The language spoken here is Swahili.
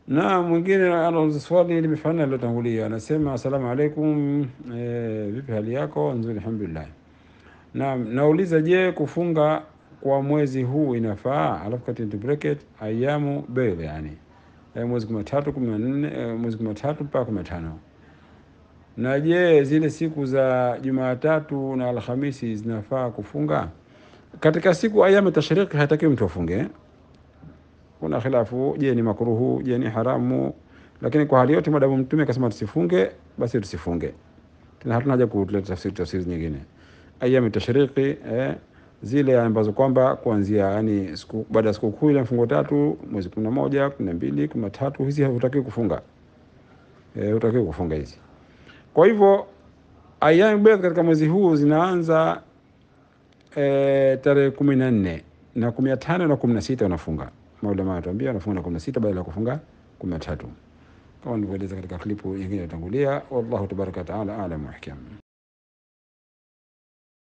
Na mwingine anauliza swali limefanana lilotangulia, anasema asalamu alaikum, e, vipi hali yako? Nzuri, alhamdulillah. Na nauliza, je, kufunga kwa mwezi huu inafaa? Alafu kati into bracket ayamu bel, yani e, mwezi kumi na tatu kumi na nne e, mwezi kumi na tatu mpaka kumi na tano na je, zile siku za Jumatatu na Alhamisi zinafaa kufunga? Katika siku ayamu tashriki hatakiwi mtu afunge kuna khilafu, je ni makruhu, je ni haramu? Lakini kwa hali yote, madamu Mtume akasema tusifunge, basi tusifunge tena, hatuna haja kuleta tafsiri tafsiri nyingine. Ayami tashriki eh, zile ambazo kwamba kuanzia yani siku baada ya siku kuu ile mfungo tatu, mwezi kumi na moja, kumi na mbili, kumi na tatu, hizi hutakiwi kufunga eh, hutakiwi kufunga hizi. Kwa hivyo ayami bidh katika mwezi huu zinaanza eh, tarehe kumi na nne na kumi na tano na kumi na sita unafunga Maulama anatuambia anafunga na kumi na sita badala ya kufunga kumi na tatu kama nilivyoeleza katika klipu nyingine iliyotangulia. Wallahu tabaraka wataala alam wa ahkam.